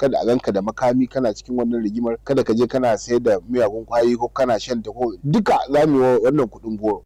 kada a ganka da makami kana cikin wannan rigimar kada ka je kana sayar da miyagun kwayoyi ko kana shan ta ko duka za mu yi wannan kuɗin goro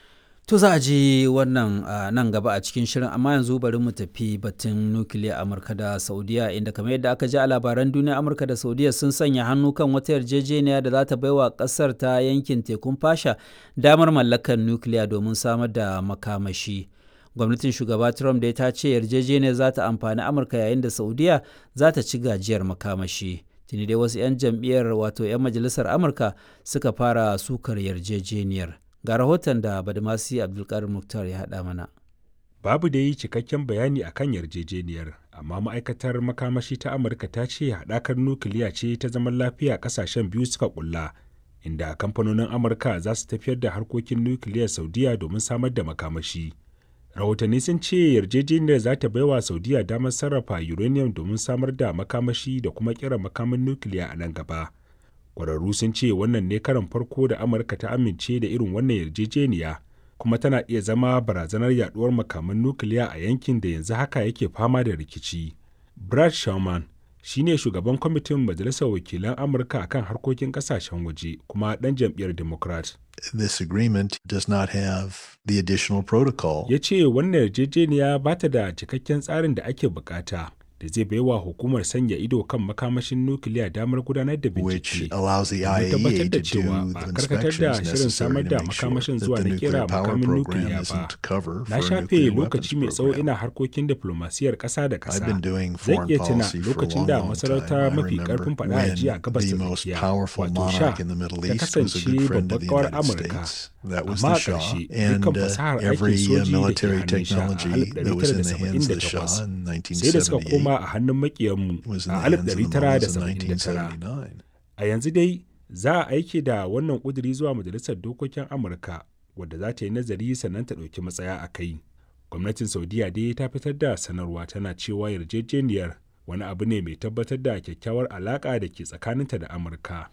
To za a ji wannan nan gaba a cikin shirin amma yanzu bari mu tafi batun nukiliya Amurka da Saudiya inda kamar yadda aka ji a labaran duniya Amurka da Saudiya sun sanya hannu kan wata yarjejeniya da za ta baiwa kasar ta yankin tekun fasha damar mallakar nukiliya domin samar da makamashi. Gwamnatin shugaba Trump dai ta ce yarjejeniyar za ta amfani Amurka yayin da Saudiya za ta ci gajiyar makamashi. Tuni dai wasu 'yan jam'iyyar wato 'yan majalisar Amurka suka fara sukar yarjejeniyar. ga rahoton da badamasi abdulkarim muktar ya haɗa mana babu da yi cikakken bayani a kan yarjejeniyar amma ma'aikatar makamashi ta amurka ta ce haɗakar nukiliya ce ta zaman lafiya ƙasashen biyu suka ƙulla inda kamfanonin amurka za su tafiyar da harkokin nukiliyar saudiya domin samar da makamashi rahotanni sun ce yarjejeniyar za ta baiwa saudiya damar sarrafa uranium domin samar da makamashi da kuma kira makamin nukiliya a nan gaba kwararru sun ce wannan ne karan farko da amurka ta amince da irin wannan yarjejeniya kuma tana iya zama barazanar yaduwar makaman nukiliya a yankin da yanzu haka yake fama da rikici brad sherman shine shugaban kwamitin majalisar wakilan amurka akan harkokin kasashen waje kuma dan jam'iyyar democrat This agreement does not have the additional protocol. ya ce wannan yarjejeniya ba ta da cikakken tsarin da ake bukata da zai baiwa hukumar sanya ido kan makamashin nukiliya damar gudanar da which bincike allows the domin IAEA tabbatar da to cewa do ba the a karkatar da inspections shirin samar necessary da to make sure makamashin that zuwa the na kera nuclear power makamin program nukiliya ba isn't cover na for a shafe nuclear lokaci mai weapons tsawo program. ina harkokin diflomasiyyar ƙasa da I've ƙasa been doing zan foreign iya tuna policy for a lokacin long, da long masarauta time. I mafi remember karfin faɗa a ji a when gabas the ta most tsakiya powerful wato sha monarch in the Middle ta East was a kasance good friend of babbar the kawar United amurka States. That was amma the a Shah. ƙarshe And dukkan uh, fasahar aikin every uh, soji da ke military hannun sha a technology that was in the hands of the Shah 1978 in sai da suka 1978 koma a hannun makiyanmu was in a the hands of the mullahs in 1979 1979. a yanzu dai za a aiki da wannan ƙuduri zuwa majalisar dokokin amurka wadda za ta yi nazari sannan ta ɗauki matsaya a kai gwamnatin saudiya dai ta fitar da sanarwa tana cewa yarjejeniyar wani abu ne mai tabbatar da kyakkyawar alaƙa da ke tsakaninta da amurka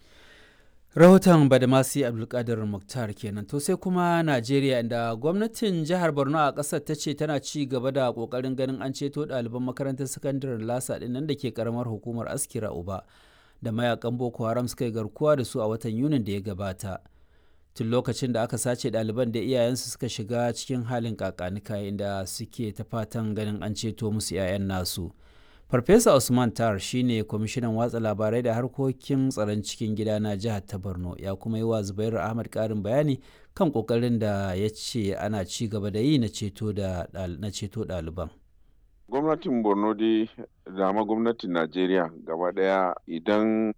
rahoton badamasi abdulkadir muktar kenan to sai kuma najeriya inda gwamnatin jihar borno a ƙasar ta ce tana ci gaba da ƙoƙarin ganin an ceto ɗaliban makarantar sakandaren lasa ɗin nan da ke ƙaramar hukumar askira uba da mayakan boko haram suka yi garkuwa da su a watan yunin da ya gabata tun lokacin da aka sace ɗaliban da iyayensu suka shiga cikin halin kakanika inda suke ta fatan ganin an ceto musu 'ya'yan nasu farfesa usman tar shine kwamishinan watsa labarai da harkokin tsaron cikin gida na jihar ta borno ya kuma yi wa zubairu ahmad karin bayani kan kokarin da ya ce ana ci gaba da yi na ceto ɗaliban gwamnatin borno dai da ma gwamnatin najeriya gaba daya idan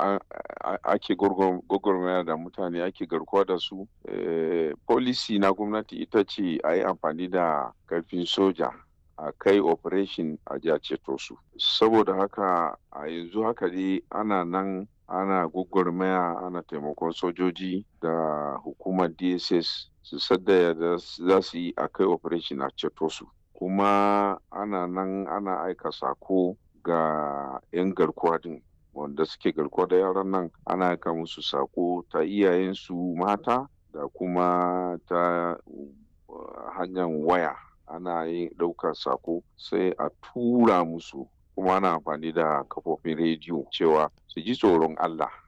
ake gwagwarmaya da mutane ake garkuwa da su policy na gwamnati ita ce a yi amfani da karfin soja a kai operation a ji a ceto su saboda haka a yanzu haka dai ana nan ana gwagwarmaya ana taimakon sojoji da hukumar dss su sadda da za su yi a kai operation a ceto su kuma ana nan ana aika sako ga 'yan garkuwa din wanda suke garkuwa da yaran nan ana aika musu sako ta iyayensu mata da kuma ta hanyar waya ana yin ɗaukar sako sai a tura musu kuma ana amfani da kafofin rediyo cewa su ji tsoron Allah